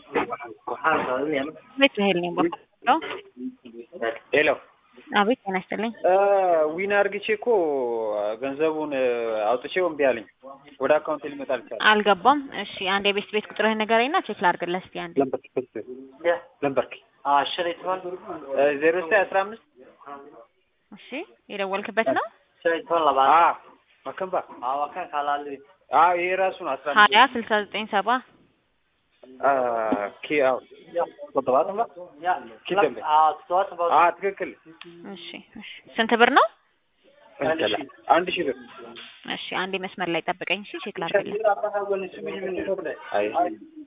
ቤት መሄድ ነው የሞከረው። ሄሎ አቤት ጤና ይስጥልኝ። ዊን አርግቼ እኮ ገንዘቡን አውጥቼው እምቢ አለኝ። ወደ አካውንት ሊመጣ አልቻለም። አልገባም። እሺ አንድ የቤት ቤት ቁጥርህን ንገረኝና ቼክ ላድርግልህ እስኪ አንዴ። ለምበርክ ዜሮ ዘጠኝ አስራ አምስት እሺ የደወልክበት ነው? መከንባ ይሄ ራሱ ነው አስራ ሀያ ስልሳ ዘጠኝ ሰባ ትክክል። እሺ እሺ ስንት ብር ነው? አንድ ሺህ ብር እሺ አንዴ መስመር ላይ ጠብቀኝ። እሺ ቼክ ላድርግልህ። አይ